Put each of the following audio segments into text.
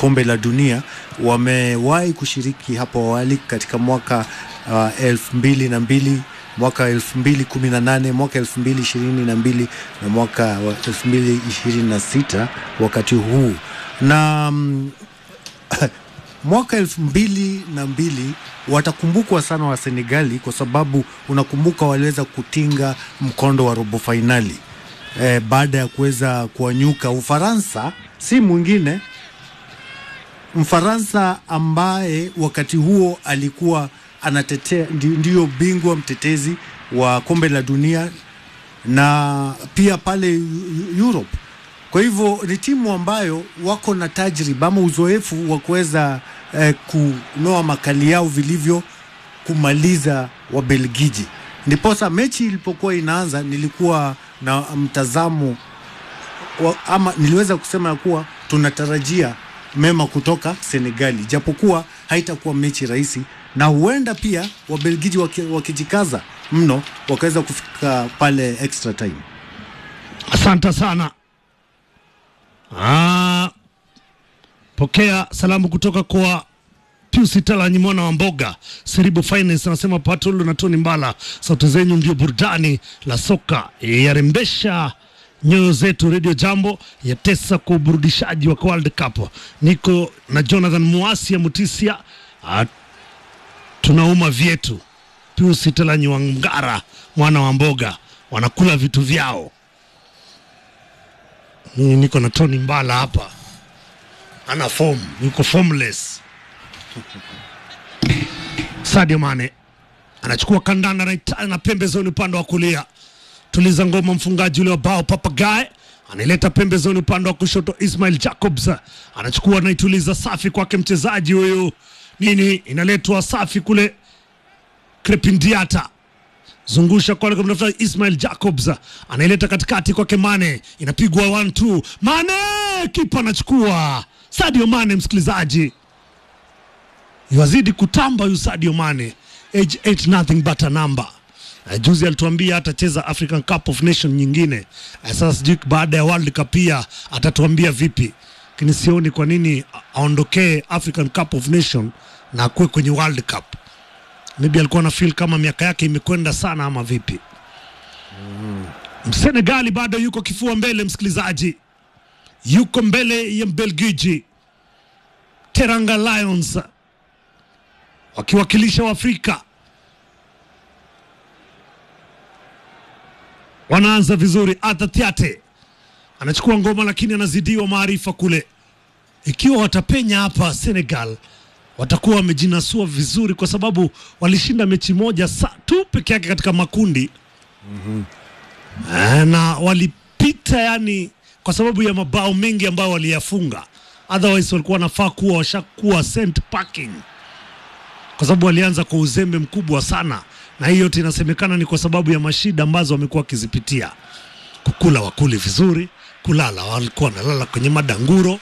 kombe la dunia wamewahi kushiriki hapo awali katika mwaka uh, elfu mbili na mbili mwaka elfu mbili kumi na nane mwaka elfu mbili ishirini na mbili na mwaka wa elfu mbili ishirini na sita wakati huu na mm, mwaka elfu mbili na mbili watakumbukwa sana wa Senegali kwa sababu unakumbuka waliweza kutinga mkondo wa robo fainali e, baada ya kuweza kuwanyuka Ufaransa, si mwingine Mfaransa ambaye wakati huo alikuwa anatetea ndi- ndiyo bingwa mtetezi wa kombe la dunia na pia pale Eu- Eu- Europe. Kwa hivyo ni timu ambayo wako na tajriba ama uzoefu wa kuweza eh, kunoa makali yao vilivyo kumaliza Wabelgiji. Ndiposa mechi ilipokuwa inaanza, nilikuwa na mtazamo wa, ama niliweza kusema ya kuwa tunatarajia mema kutoka Senegali, japokuwa haitakuwa mechi rahisi, na huenda pia Wabelgiji waki- wakijikaza mno wakaweza kufika pale extra time. Asante sana. Ah, pokea salamu kutoka kwa Pius Talanyi mwana wa Mboga Seribu Finance anasema Patolo na Tony Mbala, sauti zenyu ndio burudani la soka yarembesha nyoyo zetu. Radio Jambo yatesa kwa uburudishaji wa World Cup. Niko na Jonathan Muasi ya Mutisia, ah, tunauma vyetu. Pius Talanyi wa Ngara mwana wa Mboga wanakula vitu vyao. Mimi niko na Tony Mbala hapa, ana form, yuko formless. Sadio Mane anachukua kandanda na, ita- na pembezoni upande wa kulia. Tuliza ngoma, mfungaji ule wa bao Papagae anaileta pembezoni upande wa kushoto. Ismail Jacobs anachukua anaituliza, safi kwake mchezaji huyu. Nini inaletwa safi kule Krepindiata zungusha kwale kumtafuta Ismail Jacobs anaileta katikati kwake Mane, inapigwa 1-2 Mane, kipa anachukua. Sadio Mane, msikilizaji, yuazidi kutamba huyu Sadio Mane, age 8 nothing but a number. Uh, juzi alituambia atacheza African Cup of Nation nyingine. Uh, sasa sijui baada ya World Cup pia atatuambia vipi, lakini sioni kwa nini aondokee African Cup of Nation na akuwe kwenye World Cup maybe alikuwa na feel kama miaka yake imekwenda sana ama vipi msenegali bado yuko kifua mbele msikilizaji yuko mbele ya mbelgiji teranga lions wakiwakilisha waafrika wanaanza vizuri atatiate anachukua ngoma lakini anazidiwa maarifa kule ikiwa watapenya hapa senegal watakuwa wamejinasua vizuri kwa sababu walishinda mechi moja sa tu peke yake katika makundi mm-hmm. na walipita yani kwa sababu ya mabao mengi ambayo waliyafunga otherwise walikuwa wanafaa kuwa washakuwa sent packing kwa sababu walianza kwa uzembe mkubwa sana na hii yote inasemekana ni kwa sababu ya mashida ambazo wamekuwa wakizipitia kukula wakuli vizuri kulala walikuwa wanalala kwenye madanguro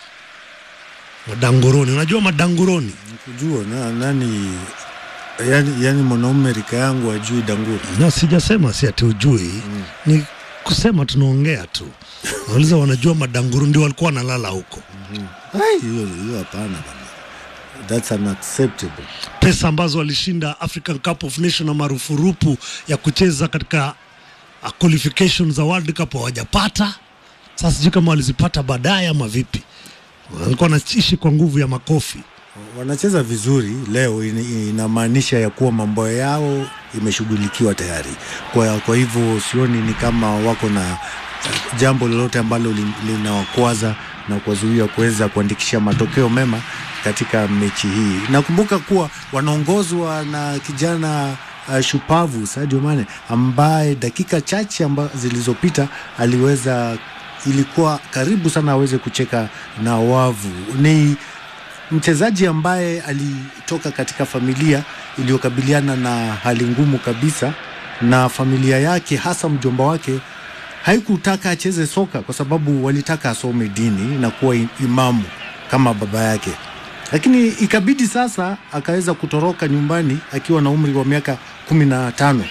madanguroni unajua madanguroni Kujua na, nani yani, yani mwanaume rika yangu ajui danguru na sijasema si ati ujui mm. ni kusema tunaongea tu nauliza wanajua madanguru ndio walikuwa wanalala huko Ai, hiyo hiyo hapana bana, that's unacceptable. pesa ambazo walishinda African Cup of Nation na marufurupu ya kucheza katika uh, qualification za World Cup hawajapata. Sasa sijui kama walizipata baadaye ama vipi. Walikuwa wanaishi kwa nguvu ya makofi. Wanacheza vizuri leo, in- inamaanisha ya kuwa mambo yao imeshughulikiwa tayari. Kwa, kwa hivyo sioni ni kama wako na eh, jambo lolote ambalo lin- linawakwaza na kuwazuia kuweza kuandikisha matokeo mema katika mechi hii. Nakumbuka kuwa wanaongozwa na kijana uh, shupavu Sadio Mane ambaye dakika chache amba, zilizopita aliweza ilikuwa karibu sana aweze kucheka na wavu. Ni mchezaji ambaye alitoka katika familia iliyokabiliana na hali ngumu kabisa, na familia yake hasa mjomba wake haikutaka acheze soka kwa sababu walitaka asome dini na kuwa i- imamu kama baba yake, lakini ikabidi sasa akaweza kutoroka nyumbani akiwa na umri wa miaka kumi na tano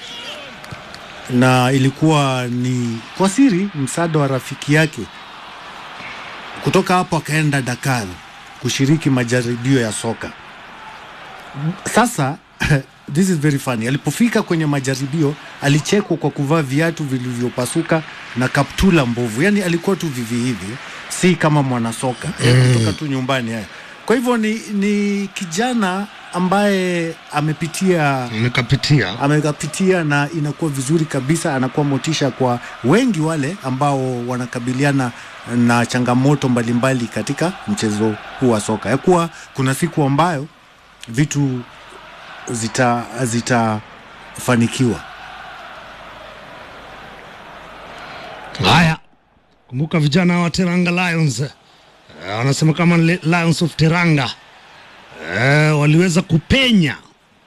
na ilikuwa ni kwa siri, msaada wa rafiki yake. Kutoka hapo akaenda Dakar kushiriki majaribio ya soka. Sasa this is very funny. Alipofika kwenye majaribio alichekwa kwa kuvaa viatu vilivyopasuka na kaptula mbovu, yaani alikuwa tu vivi hivi, si kama mwanasoka mm. kutoka tu nyumbani haya. Kwa hivyo ni, ni kijana ambaye amepitia Nikapitia amekapitia na inakuwa vizuri kabisa, anakuwa motisha kwa wengi wale ambao wanakabiliana na changamoto mbalimbali katika mchezo huu wa soka, ya kuwa kuna siku ambayo vitu zita zitafanikiwa. haya. Kumbuka vijana wa Teranga Lions eh, wanasema kama Le- Lions of Teranga eh, waliweza kupenya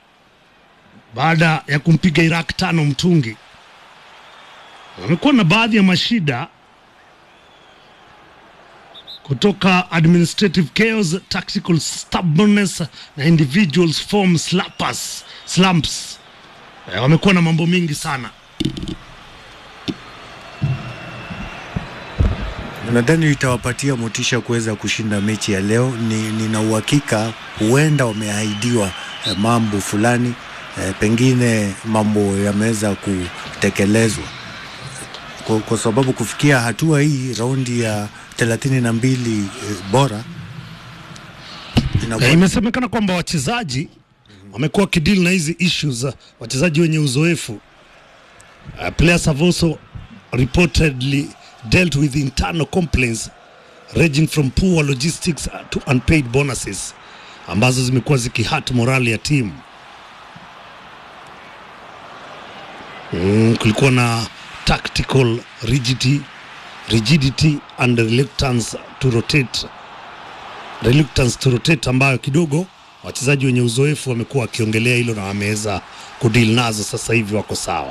baada ya kumpiga Iraq tano mtungi. Wamekuwa na baadhi ya mashida kutoka administrative chaos, tactical stubbornness na individuals form slappers, slumps. Eh, wamekuwa na mambo mingi sana. Nadhani itawapatia motisha kuweza kushinda mechi ya leo. Ni, nina uhakika huenda wameahidiwa eh, mambo fulani eh, pengine mambo yameweza kutekelezwa kwa, kwa sababu kufikia hatua hii raundi ya thelathini na mbili eh, bora inakuwa Eh, imesemekana kwamba wachezaji wamekuwa wakidili na hizi issues, uh, wachezaji wenye uzoefu uh, players have also reportedly dealt with internal complaints ranging from poor logistics uh, to unpaid bonuses ambazo zimekuwa zikihat morali ya timu. Mm, kulikuwa na tactical rigidity, rigidity and reluctance to rotate reluctance to rotate ambayo kidogo wachezaji wenye uzoefu wamekuwa wakiongelea hilo na wameweza kudili nazo, sasa hivi wako sawa.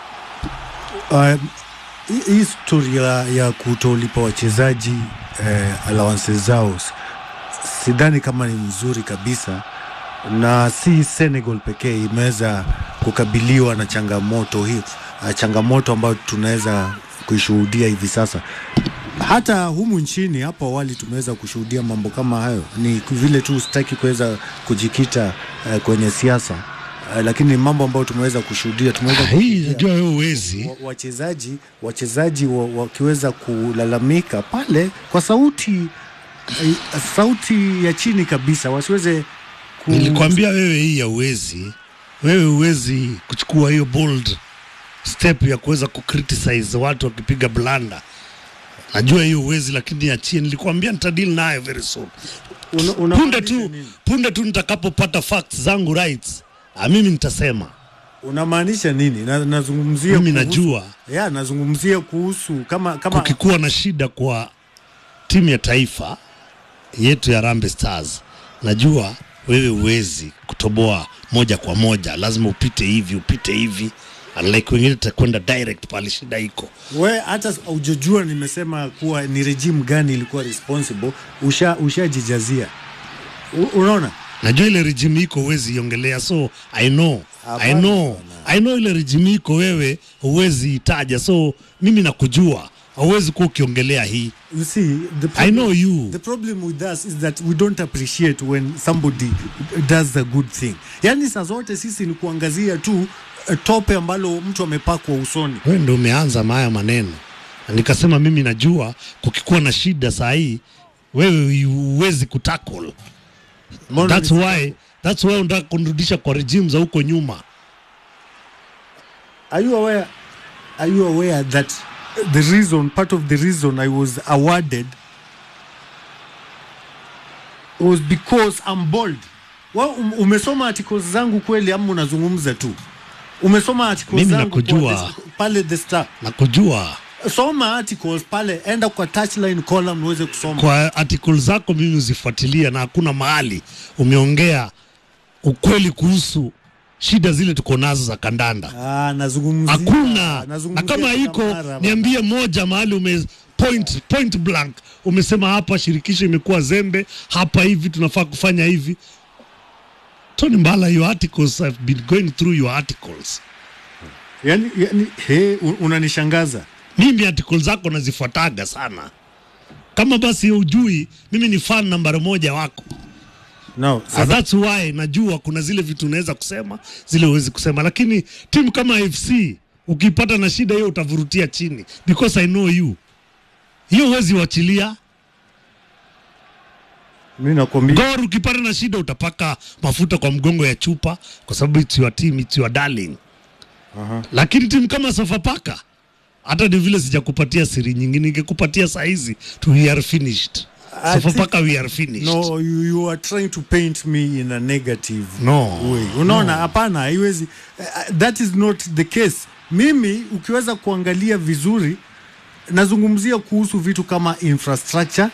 Um, hii- hii story ya, ya kutolipa wachezaji eh, allowances zao s- sidhani kama ni nzuri kabisa, na si Senegal pekee imeweza kukabiliwa na changamoto hii, uh, changamoto ambayo tunaweza kuishuhudia hivi sasa. Hata humu nchini hapo awali tumeweza kushuhudia mambo kama hayo. Ni vile tu sitaki kuweza kujikita uh, kwenye siasa uh, lakini mambo ambayo tumeweza kushuhudia tumeweza Hii kushuhudia najua wewe uwezi wa- wachezaji wachezaji wa- wakiweza kulalamika pale kwa sauti eh, sauti ya chini kabisa, wasiweze ku... Nilikwambia wewe hii ya uwezi, wewe uwezi kuchukua hiyo bold step ya kuweza kucriticize watu wakipiga blanda. Najua hiyo uwezi, lakini achie. Nilikwambia nitadili nayo very soon. una, una Punde tu punde tu nitakapopata facts zangu rights, ah, mimi nitasema. unamaanisha nini? Na, nazungumzia Mimi kuhusu- najua ya nazungumzia kuhusu kama kama kukikuwa na shida kwa timu ya taifa yetu ya Harambee Stars, najua wewe uwezi kutoboa moja kwa moja, lazima upite hivi upite hivi, unlike wengine takwenda direct pale shida iko. we hata ujojua nimesema kuwa ni regime gani ilikuwa responsible, usha ushajijazia. U- Unaona? Najua ile regime iko huwezi iongelea, so I know I Hapana, know I know ile regime iko wewe huwezi itaja, so mimi nakujua, hauwezi kuwa ukiongelea hii. You see, the I know you. The problem with us is that we don't appreciate when somebody does a good thing. Yaani saa zote sisi ni kuangazia tu eh, tope ambalo mtu amepakwa usoni. wewe ndio umeanza maya maneno na nikasema mimi najua kukikuwa na shida saa hii wewe huwezi kutackle Mbona that's ni- why that's why unataka kunirudisha kwa regime za huko nyuma Are you aware are you aware that the reason part of the reason I was awarded was because I'm bold. Wa, um, umesoma articles zangu kweli ama unazungumza tu? Umesoma articles Mimi zangu nakujua. kwa the, pale the Star. na kujua Soma articles pale, enda kwa touchline column uweze kusoma. kwa article zako mimi uzifuatilia na hakuna mahali umeongea ukweli kuhusu shida zile tuko nazo za kandanda Ah, nazungumzia hakuna na nazungumzia kama iko Kamara bana. niambie moja mahali ume point, point blank umesema hapa shirikisho imekuwa zembe hapa hivi tunafaa kufanya hivi Tony Mbala your articles I've been going through your articles yani, yani he, un- unanishangaza mimi articles zako nazifuataga sana kama basi ujui mimi ni fan nambari moja wako no, So that's why najua kuna zile vitu unaweza kusema zile huwezi kusema, lakini timu kama FC ukipata na shida hiyo utavurutia chini because I know you, hiyo huwezi wachilia. mi nakwambia Gor ukipata na shida utapaka mafuta kwa mgongo ya chupa kwa sababu it's your team, it's your darling. Aha. Lakini timu kama Sofapaka hata ni vile sijakupatia siri nyingine, ingekupatia saa hizi tu we are finished. I Sofapaka we are finished. no you, you are trying to paint me in a negative No. way unaona hapana haiwezi uh, that is not the case mimi ukiweza kuangalia vizuri nazungumzia kuhusu vitu kama infrastructure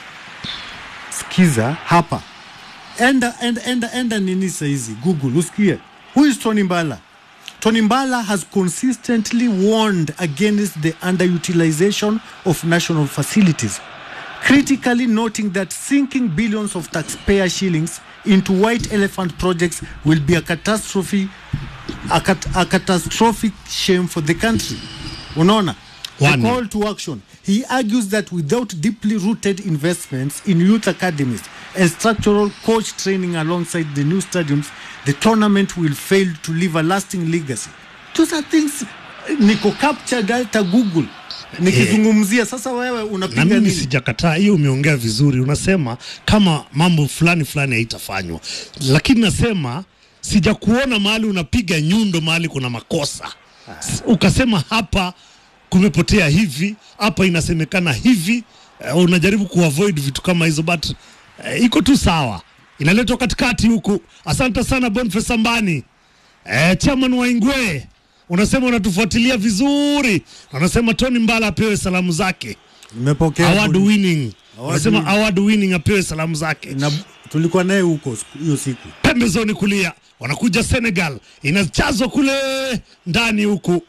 skiza hapa enda enda enda, enda nini saizi google usikie who is tony mbala tony mbala has consistently warned against the underutilization of national facilities critically noting that sinking billions of taxpayer shillings into white elephant projects will be a catastrophe a, cat, a catastrophic shame for the country unaona the One. call to action he argues that without deeply rooted investments in youth academies and structural coach training alongside the new stadiums the tournament will fail to leave a lasting legacy those are things niko captured hata google nikizungumzia sasa wewe na unapiga mimi nini sijakataa hiyo, umeongea vizuri. Unasema kama mambo fulani fulani haitafanywa, lakini nasema sijakuona mahali unapiga nyundo mahali kuna makosa, S- ukasema hapa kumepotea hivi, hapa inasemekana hivi. Uh, unajaribu kuavoid vitu kama hizo, but uh, iko tu sawa, inaletwa katikati huku. Asante sana Boniface Ambani. Eh, chairman wa Ingwe unasema unatufuatilia vizuri, unasema Tony Mbala apewe salamu zake nimepokea award buni- winning, Award unasema winning. award winning apewe salamu zake. na tulikuwa naye huko siku- hiyo siku Pembezoni kulia wanakuja Senegal, inajazwa kule ndani huku.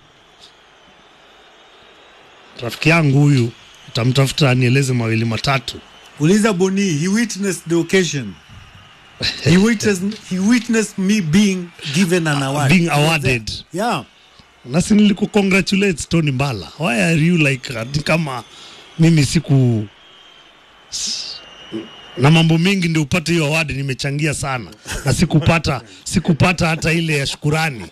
Rafiki yangu huyu utamtafuta anieleze mawili matatu. uliza boni he witnessed the occasion he witnessed, he witnessed me being given an award being awarded. yeah nasi niliku congratulate Tony Mbala. Why are you like ati kama mimi siku s- na mambo mengi ndio upate hiyo award, nimechangia sana na sikupata sikupata hata ile ya shukurani.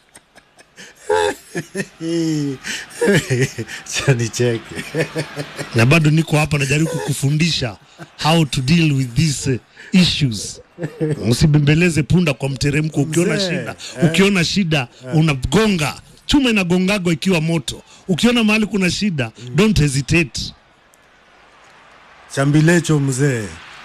chanicheke na bado niko hapa najaribu kukufundisha how to deal with these uh, issues. Usibembeleze punda kwa mteremko. Ukiona Mzee, shida, ukiona shida unagonga. Chuma inagongagwa ikiwa moto. Ukiona mahali kuna shida, don't hesitate. chambilecho mzee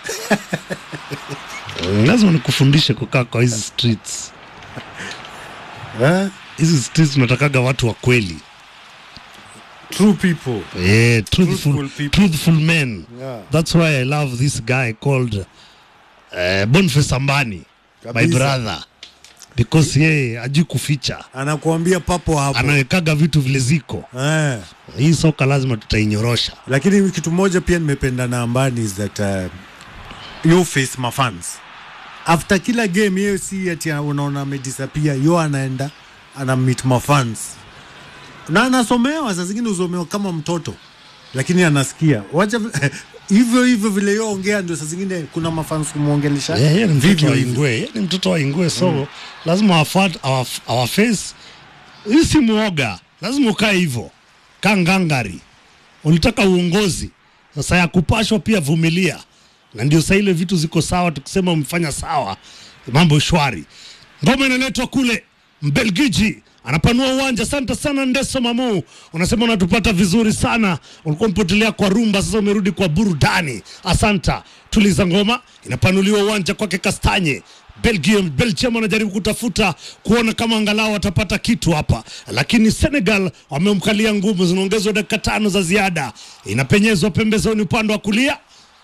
Lazima nikufundishe kukaa kwa hizi streets. eh? Hizi streets tunatakaga watu wa kweli. true people Yeah, truthful, Truthful people. truthful men. Yeah. That's why I love this guy called uh, Boniface Ambani, my Kabisa. brother. Because yeye ajui kuficha, anakuambia papo hapo anawekaga vitu vile ziko. eh. Hii soka lazima tutainyorosha. lakini kitu moja pia nimependa na ambani is that uh, you face mafans after kila game yeye si ati unaona amedisapia yo anaenda ana meet mafans na anasomewa saa zingine usomewa kama mtoto lakini anasikia wacha vi- hivyo hivyo vile yo ongea ndio saa zingine kuna mafans kumwongelesha Yeah, yeye ni mtoto vivyo wa hivyo Ingwe, yeye ni mtoto wa Ingwe, so lazima afuat our, our face. Hii si muoga, lazima ukae hivyo, kaa ngangari. Ulitaka uongozi, sasa ya kupashwa pia vumilia, na ndio saa ile vitu ziko sawa. Tukisema umefanya sawa, mambo shwari. Ngoma inaletwa kule Mbelgiji anapanua uwanja. Asante sana Ndeso Mamu, unasema unatupata vizuri sana. Ulikuwa mpotelea kwa rumba, sasa umerudi kwa burudani. Asanta. Tuliza ngoma, inapanuliwa uwanja kwake Kastanye. Belgium, Belgium wanajaribu kutafuta kuona kama angalau watapata kitu hapa, lakini Senegal wamemkalia ngumu. Zinaongezwa dakika tano za ziada, inapenyezwa pembezoni upande wa kulia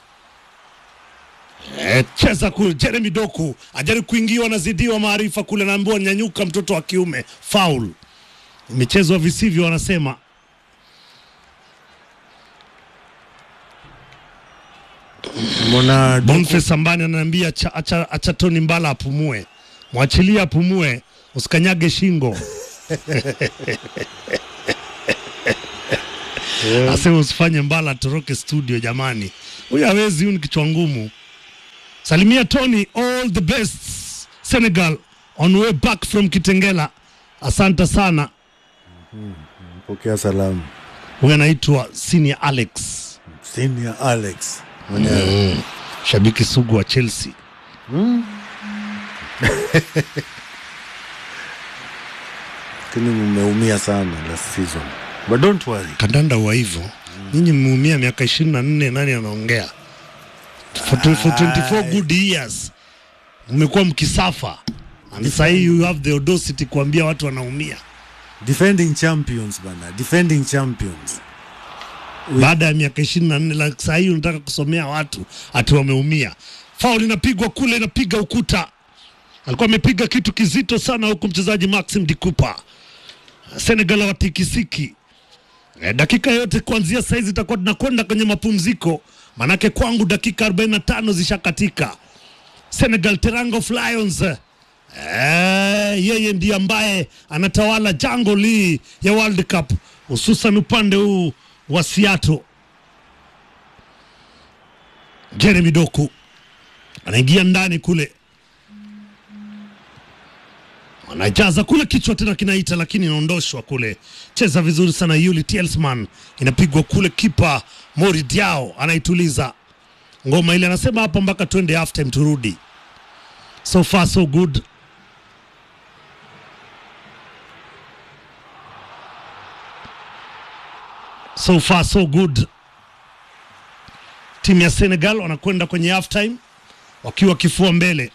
Eh, cheza kule Jeremy Doku ajaribu kuingiwa anazidiwa maarifa kule, naambiwa nyanyuka, mtoto wa kiume, faul imechezwa visivyo, wanasema mbona Boniface Ambani ananiambia acha, acha, acha Tony Mbala apumue, mwachilie apumue, usikanyage shingo. Yeah. asema usifanye mbala atoroke studio jamani huyu hawezi huyu ni kichwa ngumu salimia tony all the best senegal on way back from kitengela asante sana Pokea salamu. huyu anaitwa senior alex Senior Alex mwenyewe. shabiki sugu wa chelsea Lakini mmeumia sana last season. But don't worry. kandanda wa hivyo nyinyi mmeumia miaka ishirini na nne nani anaongea for, tw- for 24 good years mmekuwa mkisafa and sahii you have the audacity kuambia watu wanaumia Defending champions bana. Defending champions. baada ya miaka ishirini na nne la sahii unataka kusomea watu ati wameumia faul inapigwa kule inapiga ukuta alikuwa amepiga kitu kizito sana huku mchezaji maxim dikupa senegal watikisiki e, dakika yote kuanzia saizi itakuwa tunakwenda kwenye mapumziko manake kwangu dakika 45 zishakatika senegal teranga of lions Eh, yeye ndiye ambaye anatawala jango lii ya World Cup hususan upande huu wa Seattle. Jeremy Doku anaingia ndani kule, anajaza kule, kichwa tena kinaita, lakini inaondoshwa kule. Cheza vizuri sana Yuli Telsman, inapigwa kule, kipa Mori Diao anaituliza ngoma ile, anasema hapa mpaka twende half time turudi. So far so good. So far so good. Timu ya Senegal wanakwenda kwenye half time wakiwa kifua mbele.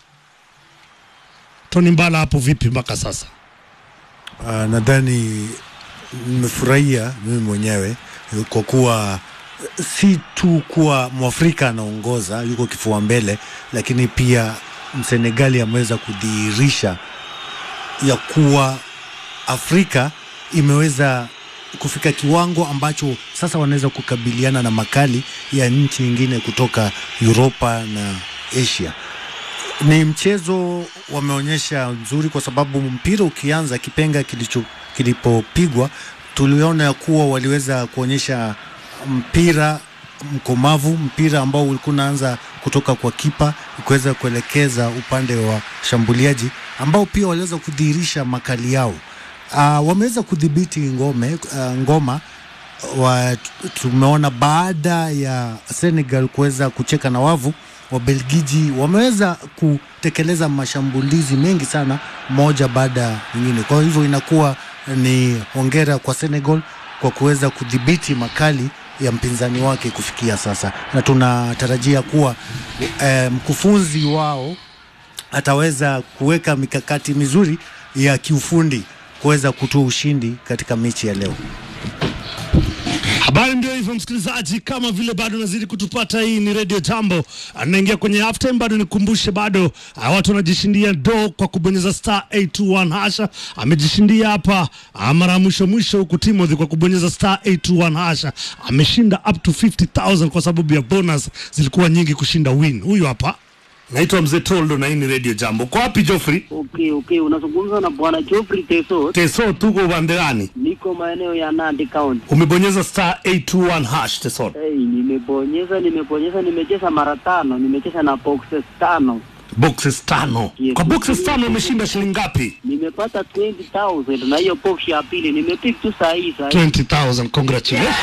Tony Mbala hapo vipi mpaka sasa? Uh, nadhani nimefurahia mimi mwenyewe kwa kuwa si tu kuwa Mwafrika anaongoza yuko kifua mbele, lakini pia Msenegali ameweza kudhihirisha ya kuwa Afrika imeweza kufika kiwango ambacho sasa wanaweza kukabiliana na makali ya nchi nyingine kutoka Uropa na Asia. Ni mchezo wameonyesha nzuri, kwa sababu mpira ukianza, kipenga kilicho kilipopigwa, tuliona ya kuwa waliweza kuonyesha mpira mkomavu, mpira ambao ulikuwa unaanza kutoka kwa kipa kuweza kuelekeza upande wa shambuliaji, ambao pia waliweza kudhihirisha makali yao. Uh, wameweza kudhibiti ngome uh, ngoma wa, tumeona baada ya Senegal kuweza kucheka na wavu Wabelgiji wameweza kutekeleza mashambulizi mengi sana moja baada ya nyingine. Kwa hivyo inakuwa ni hongera kwa Senegal kwa kuweza kudhibiti makali ya mpinzani wake kufikia sasa, na tunatarajia kuwa eh, mkufunzi wao ataweza kuweka mikakati mizuri ya kiufundi kuweza kutoa ushindi katika mechi ya leo. Habari ndio hivyo, msikilizaji, kama vile bado nazidi kutupata, hii ni Radio Jambo, anaingia kwenye half time. Bado nikumbushe, bado ah, watu wanajishindia do kwa kubonyeza star 821 hasha. Amejishindia hapa ah, mara ya mwisho mwisho huku Timothy kwa kubonyeza star 821 hasha, ameshinda up to 50000 kwa sababu ya bonus zilikuwa nyingi kushinda win. Huyu hapa naitwa Mzee Toldo na hii ni Radio Jambo. Uko wapi Joffrey? Okay, okay, unazungumza na bwana Geoffrey Teso. Teso, tuko upande gani? Niko maeneo ya Nandi County. Umebonyeza star 821 hash Teso. Hey, nimebonyeza nimebonyeza, nimecheza mara tano, nimecheza na boxes tano, boxes tano. Yes. Kwa boxes tano umeshinda shilingi ngapi? nimepata 20,000 na hiyo box ya pili nimepick tu saa hii saa hii. 20,000. Congratulations.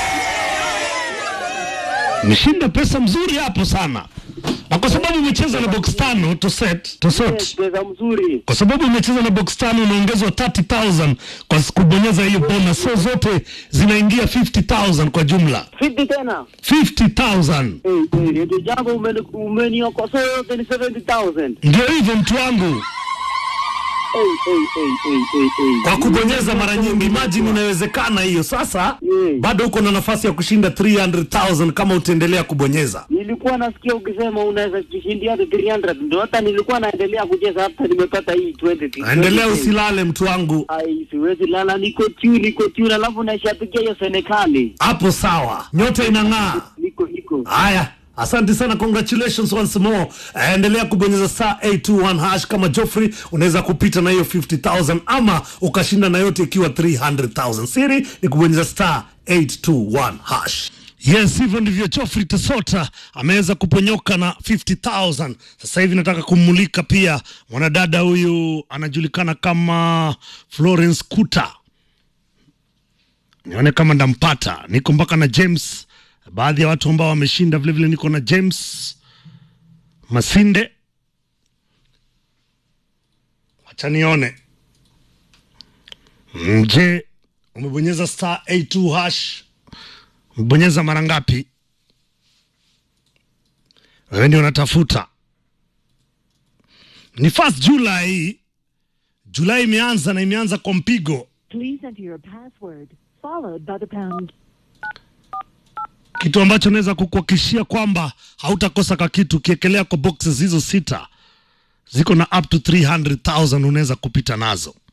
Umeshinda pesa mzuri hapo sana, na kwa sababu umecheza na box tano to set to Yes, sort, pesa mzuri. kwa sababu umecheza na box tano unaongezwa 30,000 kwa kubonyeza hiyo bonus, so zote zinaingia 50,000 kwa jumla 50 tena. 50,000. Hey, hey, ndio jambo umeni- umeniokosoa yote ni 70,000. Ndio hivyo mtu wangu, Hey, hey, hey, hey, hey, hey. kwa kubonyeza mara nyingi. Imagine inawezekana hiyo. Sasa Yeah. bado uko na nafasi ya kushinda 300,000 kama utaendelea kubonyeza. Nilikuwa nasikia ukisema unaweza jishindia hadi 300 ndio hata nilikuwa naendelea kucheza hata nimepata hii 20. Endelea 20. usilale mtu wangu, Ai, siwezi lala, niko tune, niko tune, alafu naishapigia hiyo Senekali. hapo sawa, nyota inang'aa. Niko niko. Haya, Asante sana, congratulations once more. Eh, Endelea kubonyeza star 821 hash kama Joffrey, unaweza kupita na hiyo 50000 ama ukashinda na yote ikiwa 300000. Siri ni kubonyeza star 821 hash. Yes, hivyo ndivyo Geoffrey Tesota ameweza kuponyoka na 50000. Sasa hivi nataka kummulika pia mwanadada huyu anajulikana kama Florence Kuta nione kama ndampata. Niko mpaka na James, baadhi ya watu ambao wameshinda vilevile. Niko na James Masinde, wacha nione. Mm, Je, umebonyeza star 82 hash? Umebonyeza mara ngapi? Wewe ndio unatafuta. Ni first July, Julai imeanza na imeanza kwa mpigo. Please enter your password followed by the pound. kitu ambacho naweza kukuhakikishia kwamba hautakosa ka kitu ukiekelea kwa boxes hizo sita ziko na up to 300,000 unaweza kupita nazo